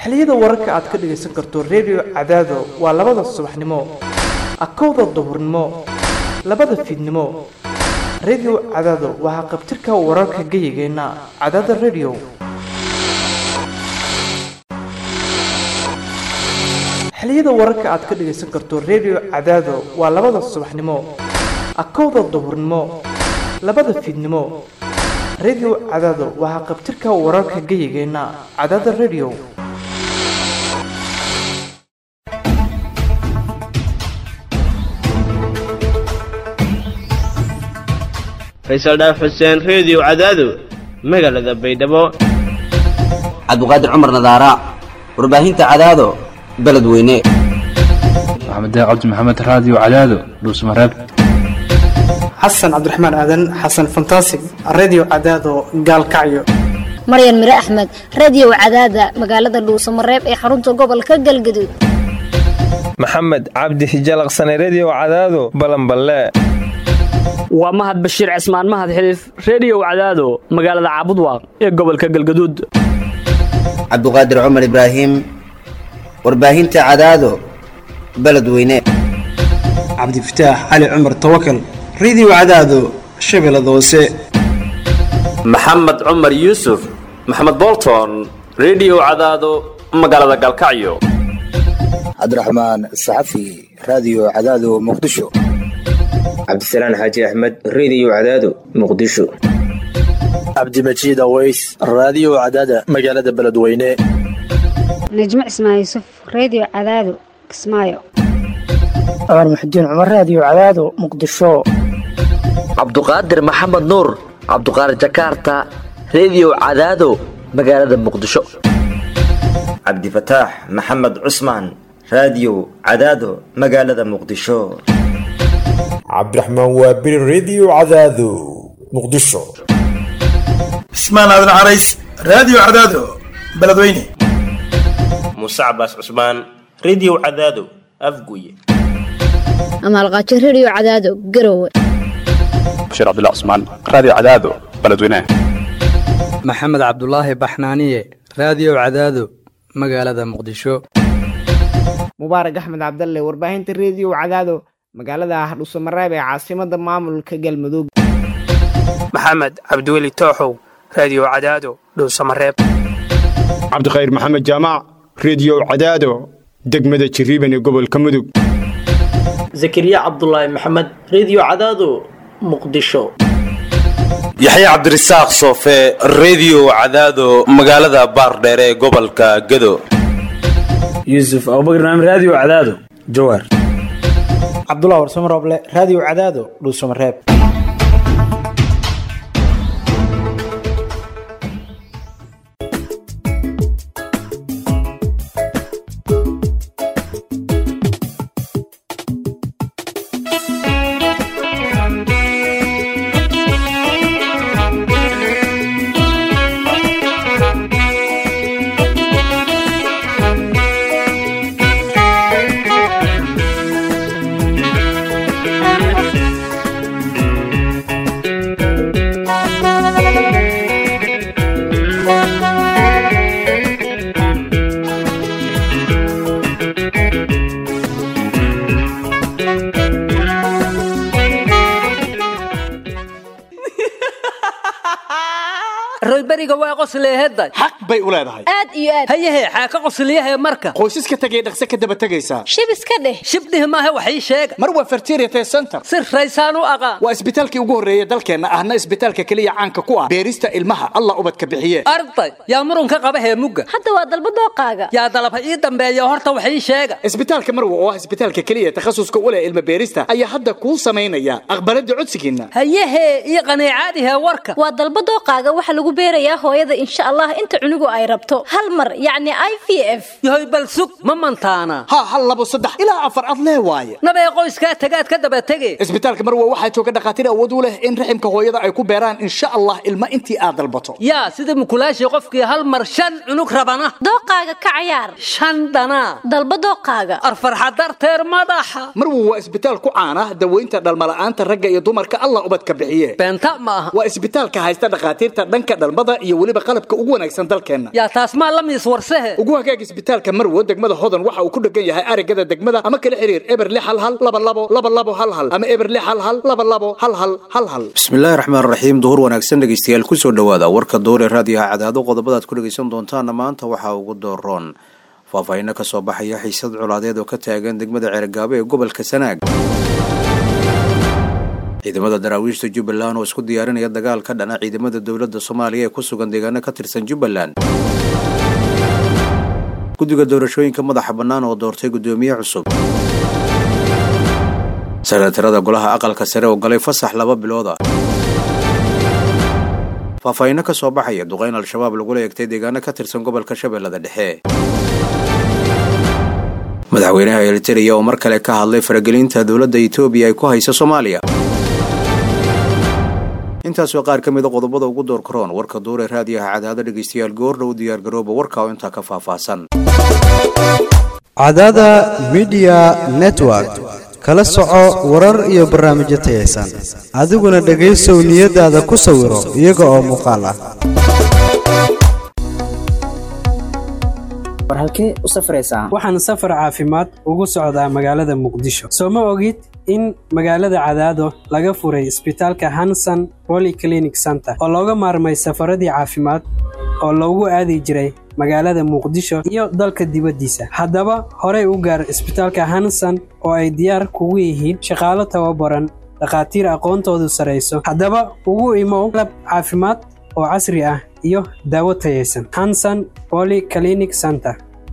xilliyada wararka aad ka dhagaysan karto redio cadaado waa labada subaxnimo akowda duhurnimo labada fiidnimo redio cadaado waxaa qabtirka wararka geyigeenna cadaada redio xilliyada wararka aad ka dhagaysan karto redio cadaado waa labada subaxnimo akowda duhurnimo labada fiidnimo redio cadaado waxaa qabtirka wararka geyigeenna cadaada redio faysal dhaaf xuseen reediyo cadaado magaalada baydhabo cabdiqaadir cumar nadaara warbaahinta cadaado beledweyne maxamed cabdi maxamed raadiyo cadaado dhuusmareeb xasan cabdiraxmaan aadan xasan fantasig redio cadaado gaalkacyo maryan mire axmed radiyow cadaada magaalada dhuusamareeb ee xarunta gobolka galgaduud maxamed cabdi hijalaqsane rediyow cadaado balanballe waa mahad bashiir cismaan mahad xiliif rediyow cadaado magaalada caabudwaaq ee gobolka galgaduud cabdiqaadir cumar ibraahim warbaahinta cadaado beledweyne cabdifataax cali cumar tawakal redio cadaado shabeellada hoose maxamed cumar yuusuf maxamed bolton rediyo cadaado magaalada galkacyo cabdiraxmaan saxafi raadiyo cadaado muqdisho cabdisalaan xaaji axmed rediyo cadaado muqdisho cabdimajiid aweys raadiyo cadaada magaalada beledweyne najmo cismaan yuusuf rediyo cadaado kismaayo cumar muxudiin cumar raadiyo cadaado muqdisho cabduqaadir maxamed nuur cabduqaadir jakaarta rediyo cadaado magaalada muqdisho cabdifataax maxamed cusmaan raadiyo cadaado magaalada muqdisho cabdiraxmaan waabiri rediyo cadaado muqdisho cismaan aadan carays raadiyo cadaado beledweyne muuse cabaas cusmaan rediyo cadaado afguye amaalqaajo rediyo cadaado garowe bashiir cabdilla cusmaan raadiyo cadaado beledweyne maxamed cabdulaahi baxnaaniye raadiyo cadaado magaalada muqdisho mubaarak axmed cabdalle warbaahinta rediyo cadaado magaalada hardhuusamareeb ee caasimada maamulka galmudug maxamed cabdiweli tooxow raadiyo cadaado dhuusamareeb cabdikhayr maxamed jaamac rediyo cadaado degmada jiriiban ee gobolka mudug zakariya cabdulaahi maxamed rediyo cadaado muqdisho yaxye cabdirasaaq soofe rediyo cadaado magaalada baardheer ee gobolka gado yuusuf abubakar naam raadiyo cadaado jawaar cabdullah warsamo rooble raadiyo cadaado dhuusamareeb royberiga waa qosleeheday xaq bay u leedahay aad iyo aad hayahe xaaka qosliyahe marka qoysaska tegay dhaqse ka daba tegaysaa shib iska dheh shibdhih maaha wax ii sheega mar waa fertiriate center si raysaan u aqaan waa isbitaalkii ugu horreeya dalkeenna ahna isbitaalka keliya caanka ku ah beerista ilmaha allah ubadka bixiye arday yaa murunka qaba heemugga hadda waa dalba dooqaaga yaa dalabha ii dambeeya horta wax ii sheega isbitaalka marwa oo ah isbitaalka keliya takhasuska u leh ilma beerista ayaa hadda kuu samaynaya aqbalada codsigiinna hayahe ii qaniicaadihe warka waa dalba dooqaaga waxa lagu beerayaa hooyada insha allah inta cunugu ay rabto hal mar yacni i v f yahoy bal sug ma mantaana ha hal labo saddex ilaa afar ad lee waaye nabee qoyskaa tagaad ka daba tege isbitaalka marwa waxaa jooga dhakhaatiir awood u leh in raximka hooyada ay ku beeraan insha allah ilma intii aad dalbato yaa sida mukulaashii qofkii hal mar shan cunug rabana dooqaaga ka cayaar shan dhanaa dalba dooqaaga arfarxa darteer madaxa marwa waa isbitaal ku caana daweynta dhalmala'aanta ragga iyo dumarka allah ubadka bixiye beenta ma aha waa isbitaalka haysta dhakhaatiirta dhanka dhalmada iyo weliba qalabka ugu wanaagsan dalkeenna yaa taas maa la miis warsehe ugu hagaag isbitaalka marwo degmada hodan waxa uu ku dhegan yahay arigada degmada ama kala xiriir eber lix hal hal laba labo laba labo hal hal ama eber lix hal hal laba labo hal hal hal hal bismillaahi raxmaan raxiim duhur wanaagsan dhegeystayaal kusoo dhowaada warka duhur ee raadiyaha cadaado qodobadaad ku dhegeysan doontaana maanta waxaa ugu dooroon faahfaahinno ka soo baxaya xiisad colaadeed oo ka taagan degmada ceergaabo ee gobolka sanaag ciidamada daraawiishta jubbaland oo isku diyaarinaya dagaal ka dhana ciidamada dowladda soomaaliya ee ku sugan deegaano ka tirsan jubbaland guddiga doorashooyinka madaxa bannaan oo doortay guddoomiye cusub sanatarada golaha aqalka sare oo galay fasax laba bilooda faahfaahinno ka soo baxaya duqayn al-shabaab lagula eegtay deegaano ka tirsan gobolka shabeellada dhexe madaxweynaha eliteria oo mar kale ka hadlay faragelinta dowladda etoobiya ay ku haysa soomaaliya intaas waa qaar ka mida qodobada ugu door karoon warka duur ee raadiyaha cadaado dhegaystayaal goordhow diyaargarooba warka oo intaa ka faahfaahsan cadaada midiya network kala soco warar iyo barnaamijyo tayaysan adiguna dhegaysow niyadaada ku sawiro iyaga oo muuqaal ah war halkee u safraysaa waxaan safar caafimaad ugu socdaa magaalada muqdisho soo ma ogid in magaalada cadaado laga furay isbitaalka hanson polyclinic center oo looga maarmay safaradii caafimaad oo loogu aadi jiray magaalada muqdisho iyo dalka dibaddiisa haddaba horey u gaar isbitaalka hanson oo ay diyaar kugu yihiin shaqaalo tababaran dhakhaatiir aqoontoodu sarayso haddaba ugu imow qalab caafimaad oo casri ah iyo daawo tayaysan hanson polyclinic center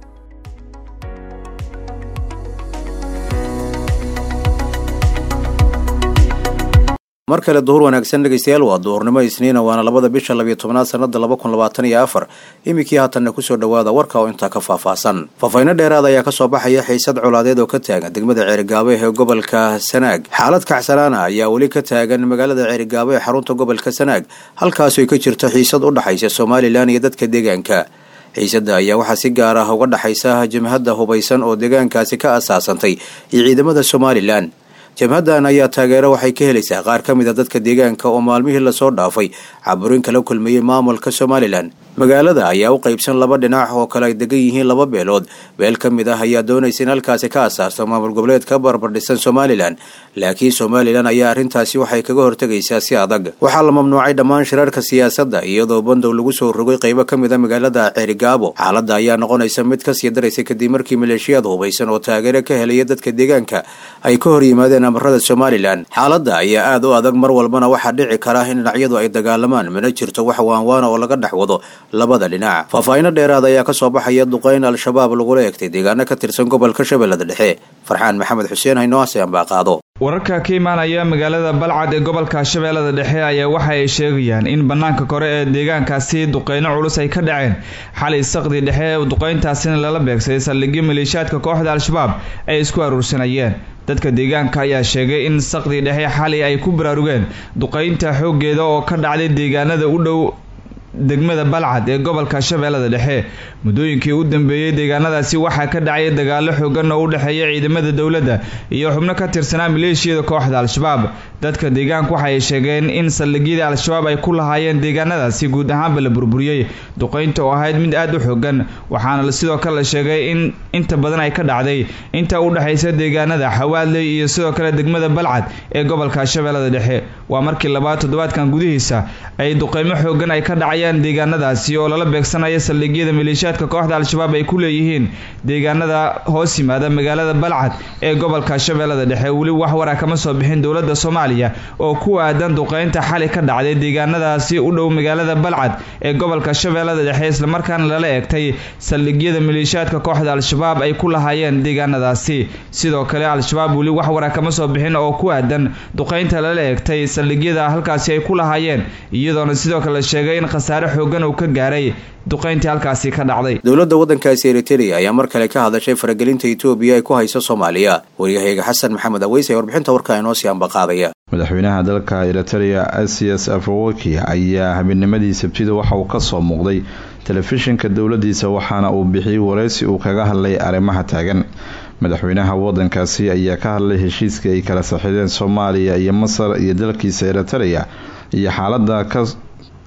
mar kale duhur wanaagsan dhegaystayaal waa duhurnimo isniina waana labada bisha labiyo tobnaad sanada laba kun labaatan iyo afar iminkii haatanna kusoo dhowaada warka oo intaa ka faahfaahsan faahfayno dheeraad ayaa kasoo baxaya xiisad colaadeed oo ka taagan degmada ceerigaabo ee gobolka sanaag xaalad kacsanaana ayaa weli ka taagan magaalada ceerigaabo ee xarunta gobolka sanaag halkaasoo ka jirto xiisad u dhaxaysa somalilan iyo dadka deegaanka xiisadda ayaa waxaa si gaar ah uga dhaxaysa jabhadda hubaysan oo deegaankaasi ka asaasantay iyo ciidamada somalilan jabhaddan ayaa taageero waxay ka helaysaa qaar ka mid a dadka deegaanka oo maalmihii lasoo dhaafay caburin kala kulmayey maamulka somalilan magaalada ayaa u qaybsan laba dhinac oo kale ay degan yihiin laba beelood beel ka mid ah ayaa doonaysa in halkaasi ka asaasto maamul goboleed ka barbardhisan somalilan laakiin somalilan ayaa arrintaasi waxay kaga hortegaysaa si adag waxaa la mamnuucay dhammaan shirarka siyaasadda iyadoo bandow lagu soo rogay qaybo ka mid a magaalada ceerigaabo xaaladda ayaa noqonaysa mid kasii daraysa kadib markii maleeshiyaad hubaysan oo taageero ka helaya dadka deegaanka ay ka hor yimaadeen amarada somalilan xaaladda ayaa aad u adag mar walbana waxaa dhici kara in dhinacyadu ay dagaalamaan mana jirto wax waanwaana oo laga dhex wado labada dhinac faahfaahinno dheeraad ayaa ka soo baxaya duqayn al-shabaab lagula eegtay deegaano ka tirsan gobolka shabeellada dhexe farxaan maxamed xuseen haynoase ambaqaado wararka ka imaanaya magaalada balcad ee gobolka shabeellada dhexe ayaa waxa ay sheegayaan in bannaanka kore ee deegaankaasi duqeyno culus ay ka dhaceen xalay saqdi dhexe duqeyntaasina lala beegsaday saldhigyo maleeshiyaadka kooxda al-shabaab ay isku aruursanayeen dadka deegaanka ayaa sheegay in saqdi dhexe xalay ay ku baraarugeen duqeynta xooggeeda oo ka dhacday deegaanada u dhow degmada balcad ee gobolka shabeellada dhexe muddooyinkii u dambeeyey deegaanadaasi waxaa ka dhacay dagaalo xoogan oo u dhexeeya ciidamada dowladda iyo xubno ka tirsanaa maleeshiyada kooxda al-shabaab dadka deegaanka waxa ay sheegeen in saldhigyadii al-shabaab ay ku lahaayeen deegaanadaasi guud ahaanba la burburiyey duqeynta oo ahayd mid aada u xoogan waxaana sidoo kale la sheegay in inta badan ay ka dhacday inta u dhexaysa deegaanada xawaadley iyo sidoo kale degmada balcad ee gobolka shabeellada dhexe waa markii labaad toddobaadkan gudihiisa ay duqeymo xoogan ay ka dhacayaan deegaanadaasi oo lala beegsanaya saldhigyada maleeshiyaadka kooxda al-shabaab ay ku leeyihiin deegaanada hoos yimaada magaalada balcad ee gobolka shabeellada dhexe weli wax wara kama soo bixin dowladda soomaaliya oo ku aadan duqeynta xali ka dhacday deegaanadaasi u dhow magaalada balcad ee gobolka shabeellada dhexe islamarkaana lala eegtay saldhigyada maleeshiyaadka kooxda al-shabaab ay ku lahaayeen deegaanadaasi sidoo kale al-shabaab weli wax wara kama soo bixin oo ku aadan duqeynta lala eegtay saldhigyada halkaasi ay ku lahaayeen iyadoona sidoo kale sheegay in khasaare xoogan uu ka gaaray duqeyntii halkaasi ka dhacday dowladda waddankaasi eriteria ayaa mar kale ka hadashay faragelinta etoobiya ay ku hayso soomaaliya waryahayga xasan maxamed aweys ee warbixinta warka inoo sii ambaqaadaya madaxweynaha dalka eriteria asias afawaki ayaa habeennimadii sabtida waxa uu ka soo muuqday telefishinka dowladiisa waxaana uu bixiyey wareysi uu kaga hadlay arrimaha taagan madaxweynaha wadankaasi ayaa ka hadlay heshiiska ay kala saxiideen soomaaliya iyo masar iyo dalkiisa eriteria iyo xaalada ka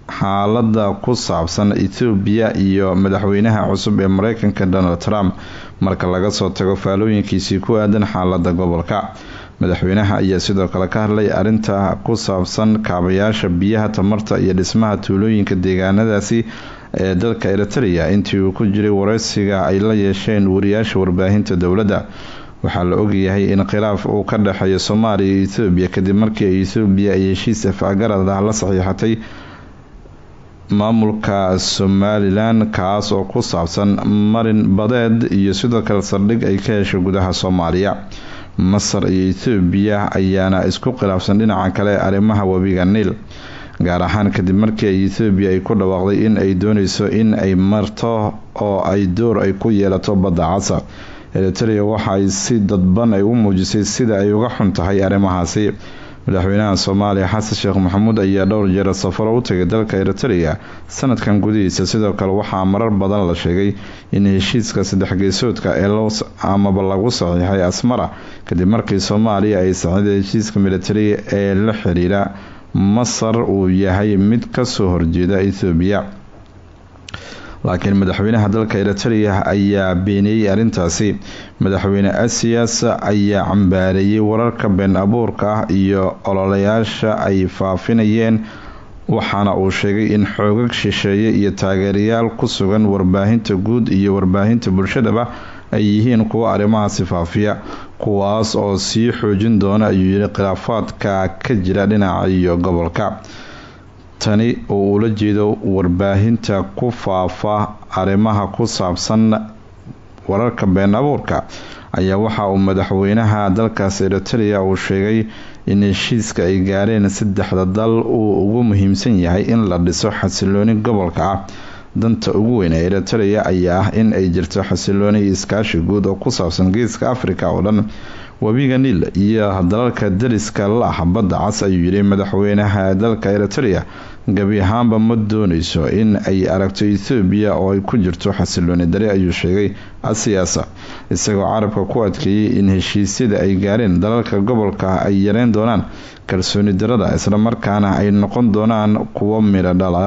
xaalada ku saabsan ethoobiya iyo madaxweynaha cusub ee mareykanka donald trump marka laga soo tago faalooyinkiisii ku aadan xaalada gobolka madaxweynaha ayaa sidoo kale ka hadlay arinta ku saabsan kaabayaasha biyaha tamarta iyo dhismaha tuulooyinka deegaanadaasi ee dalka eritrea intii uu ku jiray wareysiga ay la yeesheen wariyaasha warbaahinta dowladda waxaa la ogyahay in khilaaf uu ka dhexeeyo soomaaliya iyo ethoobiya kadib markii ay ethoobiya ay heshiis afgarad ah la saxiixatay maamulka somalilan kaas oo ku saabsan marin badeed iyo sidoo kale saldhig ay ka heshay gudaha soomaaliya masar iyo ethoobiya ayaana isku khilaafsan dhinaca kale arrimaha webiga niil gaar ahaan kadib markii ay ethoobiya ay ku dhawaaqday in ay dooneyso in ay marto oo ay door ay ku yeelato badda casa eritrea waxa ay si dadban ay u muujisay sida ay uga xun tahay arrimahaasi madaxweynaha soomaaliya xasan sheekh maxamuud ayaa dhowr jeer safaro u tagay dalka eritrea sanadkan gudihiisa sidoo kale waxaa marar badan la sheegay in heshiiska saddex geesoodka ee amaba lagu saxiixay asmara kadib markii soomaaliya ay saxiiday heshiiska militari ee la xiriira masar uu yahay mid kasoo horjeeda ethoobiya laakiin madaxweynaha dalka eritrea ayaa beeniyey arrintaasi madaxweyne asiyas ayaa cambaareeyay wararka been abuurka ah iyo ololayaasha ay faafinayeen waxaana uu sheegay in xoogag shisheeye iyo taageerayaal ku sugan warbaahinta guud iyo warbaahinta bulshadaba ay yihiin kuwa arrimahaasi faafiya kuwaas oo sii xoojin doona ayuu yidhi khilaafaadka ka jira dhinaca iyo gobolka tani oo ula jeedo warbaahinta ku faafa arrimaha ku saabsan wararka been abuurka ayaa waxa uu madaxweynaha dalkaas eritrea uu sheegay in heshiiska ay gaareen saddexda dal uu ugu muhiimsan yahay in la dhiso xasilooni gobolka ah danta ugu weyn ee eritrea ayaa ah in ay jirto xasilooni iskaashi guud oo ku saabsan geeska africa oo dhan webiga niil iyo dalalka dariska la ah badda cas ayuu yidhi madaxweynaha dalka eritrea gabi ahaanba ma dooneyso in ay aragto ethoobiya oo ay ku jirto xasilooni dari ayuu sheegay asiyaasa isagoo carabka ku adkeeyey in heshiisyada ay gaareen dalalka gobolka ay yareyn doonaan kalsooni darada islamarkaana ay noqon doonaan kuwo midho dhala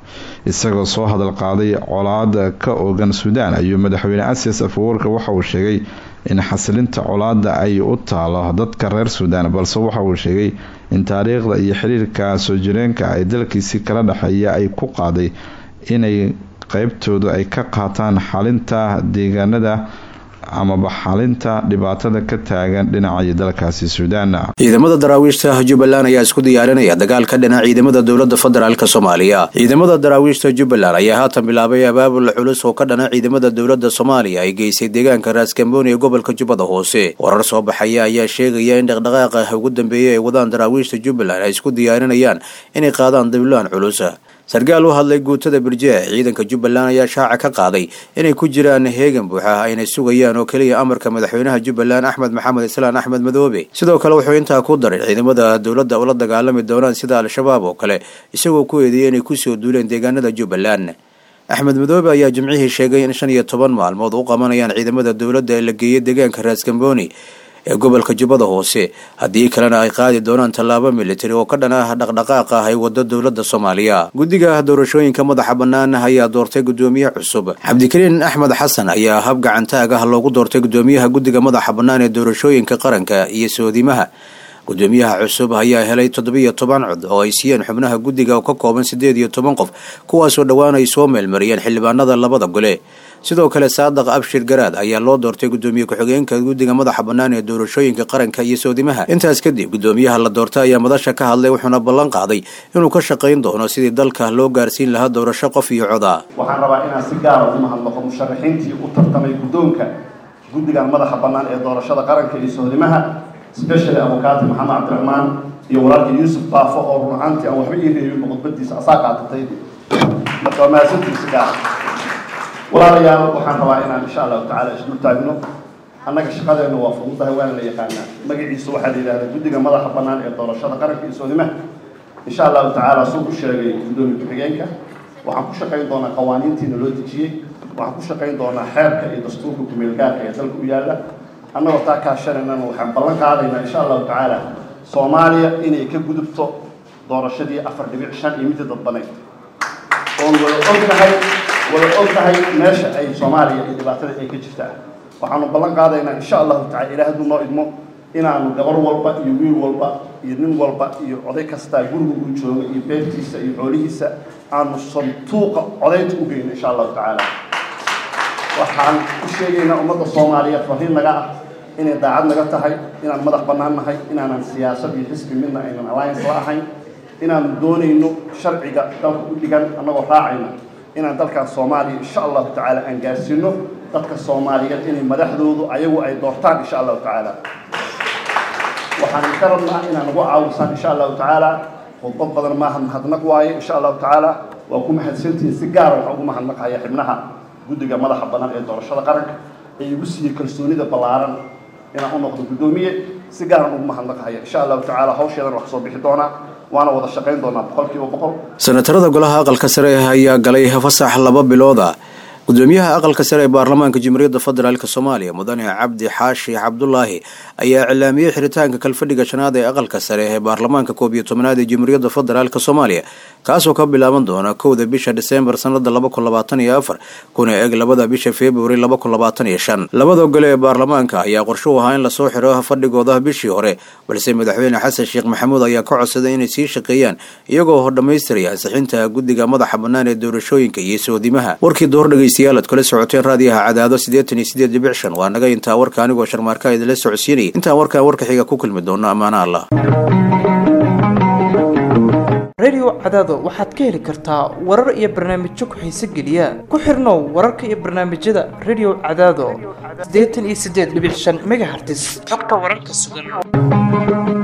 isagoo soo hadal qaaday colaada ka oogan suudaan ayuu madaxweyne asiyas afawarka waxa uu sheegay in xasilinta colaada ay u taalo dadka reer suudaan balse waxa uu sheegay in taariikhda iyo xiriirka soo jireenka ay dalkiisii kala dhexeeya ay ku qaaday inay qeybtoodu ay ka qaataan xalinta deegaanada amaba xalinta dhibaatada ka taagan dhinacii dalkaasi suudaan ciidamada daraawiishta jubbaland ayaa isku diyaarinaya dagaal ka dhinaca ciidamada dowlada federaalk soomaaliya ciidamada daraawiishta jubbaland ayaa haatan bilaabay abaabul culus oo ka dhana ciidamada dowlada soomaaliya ay geysay deegaanka raaskambooni ee gobolka jubbada hoose warar soo baxaya ayaa sheegaya in dhaqdhaqaaqa ugu dambeeyay ay wadaan daraawiishta jubbaland ay isku diyaarinayaan inay qaadaan dabilaan culus sarkaal u hadlay guutada birjee ciidanka jubbaland ayaa shaaca ka qaaday inay ku jiraan heegan buuxa aynay sugayaan oo keliya amarka madaxweynaha jubbaland axmed maxamed islaan axmed madoobe sidoo kale wuxuu intaa ku daray ciidamada dowladda ula dagaalami doonaan sida al-shabaab oo kale isagoo ku eedeeyay inay kusoo duuleen deegaanada jubbaland axmed madoobe ayaa jimcihii sheegay in shan iyo toban maalmood u qabanayaan ciidamada dowladda ee la geeyay deegaanka raaskambooni ee gobolka jubbada hoose haddii kalena ay qaadi doonaan tallaabo militari oo ka dhan ah dhaqdhaqaaqa ah ay wado dowladda soomaaliya guddiga doorashooyinka madaxa bannaan ayaa doortay guddoomiye cusub cabdikariin axmed xasan ayaa hab gacantaag ah loogu doortay guddoomiyaha guddiga madaxa bannaan ee doorashooyinka qaranka iyo soodimaha guddoomiyaha cusub ayaa helay toddobiyo toban cod oo ay siiyeen xubnaha guddiga oo ka kooban siddeed iyo toban qof kuwaasoo dhowaan ay soo meelmariyeen xildhibaanada labada gole sidoo kale saadaq abshir garaad ayaa loo doortay guddoomiye ku-xigeenka guddiga madaxa bannaan ee doorashooyinka qaranka iyo soodimaha intaas kadib guddoomiyaha la doortay ayaa madasha ka hadlay wuxuuna ballan qaaday inuu ka shaqayn doono sidii dalka loo gaarsiin lahaa doorasho qof iyo coda waxaan rabaa inaan si gaara u mahadnaqo musharaxiintii u tartamay guddoonka guddigan madaxa bannaan ee doorashada qaranka iyo soodimaha specially abukaati maxamed cabdiraxmaan iyo walaalkii yuusuf baafo oo run ahaantii aan waxba ii reebinba khudbadiisa asaa qaatatay marka waa mahadsantiisa gaara walaalayaal waxaan rabaa inaan insha allahu tacaala isdul taagno annaga shaqadeenu waa fududahay waana la yaqaanaa magaciisa waxaa la yidhahdaa guddiga madaxa bannaan ee doorashada qaranka iyo soodimaha insha allahu tacaala suu ku sheegay guddoomiye ku-xigeenka waxaan ku shaqayn doonaa qawaaniintiina loo dejiyey waxaan ku shaqayn doonaa xeerka iyo dastuurka kumeelgaarka ee dalka u yaalla annagoo taa kaashanaynana waxaan ballan qaadaynaa insha allahu tacaala soomaaliya inay ka gudubto doorashadii afar dhibic shan iyo midii dadbanayd oon wada ognahay wada ognahay meesha ay soomaaliya iyo dhibaatada ay ka jirtaa waxaanu ballan qaadaynaa insha allahu tacala ilaah hadduu noo idmo inaanu gabar walba iyo wiil walba iyo nin walba iyo oday kastaa guriga uu joogo iyo beertiisa iyo xoolihiisa aanu santuuqa codaynta u geyno insha allahu tacaala waxaan u sheegaynaa ummadda soomaaliyeed fariin naga ah inay daacad naga tahay inaan madax bannaan nahay inaanan siyaasad iyo xisbi midna aynan alliance la ahayn inaanu doonayno sharciga dalka u dhigan annagoo raacayna inaan dalkan soomaaliya insha allahu tacaala aan gaarsiino dadka soomaaliyeed inay madaxdoodu ayagu ay doortaan insha allahu tacaala waxaan ka rabnaa inaan ugu caawisaan insha allahu tacaala khudbad badan maaha mahadnaq waaye insha allahu tacaala waa ku mahadsantihiin si gaara waxaan ugu mahadnaqaya xibnaha guddiga madaxa bannaan ee doorashada qaranka ee igu siiyey kalsoonida ballaaran inaan u noqdo guddoomiye si gaaran ugu mahadnaqaya insha allahu tacaala hawsheedan wax soo bixi doonaa waana wada shaqayn doonaa boqolkiiba boqol senatarada golaha aqalka sare ayaa galay fasax laba bilooda gudoomiyaha aqalka sare ee baarlamaanka jamhuuriyadda federaalk soomaaliya mudane cabdi xaashi cabdulaahi ayaa iclaamiyey xiritaanka kalfadhiga shanaad ee aqalka sare ee baarlamaanka koob iyo tobnaad ee jamhuuriyadda federaalk soomaaliya kaasoo ka bilaaban doona kowda bisha diseembar sanada laba kun labaatan iyo afar kuna eg labada bisha februari laba kun labaatan iyo shan labada gole ee baarlamaanka ayaa qorshe u ahaa in lasoo xiro fadhigooda bishii hore balse madaxweyne xasan sheekh maxamuud ayaa ka codsaday inay sii shaqeeyaan iyagoo dhammaystiraya ansixinta guddiga madaxa bannaan ee doorashooyinka iyo soodimaha warkii door dhegeystayaal aad kala socoteen raadiyaha cadaado siddeetan iyo sideed dhibic shan waa naga intaa warka anigoo sharmaarka idinla socodsiinayay intaan warkaan warka xiga ku kulmi doono ammaana allah radio cadaado waxaad ka heli kartaa warar iyo barnaamijyo ku-xiise geliya ku xirnow wararka iyo barnaamijyada radio cadaado siddeetan iyo siddeed dhibic shan megahertis xogta wararka sugan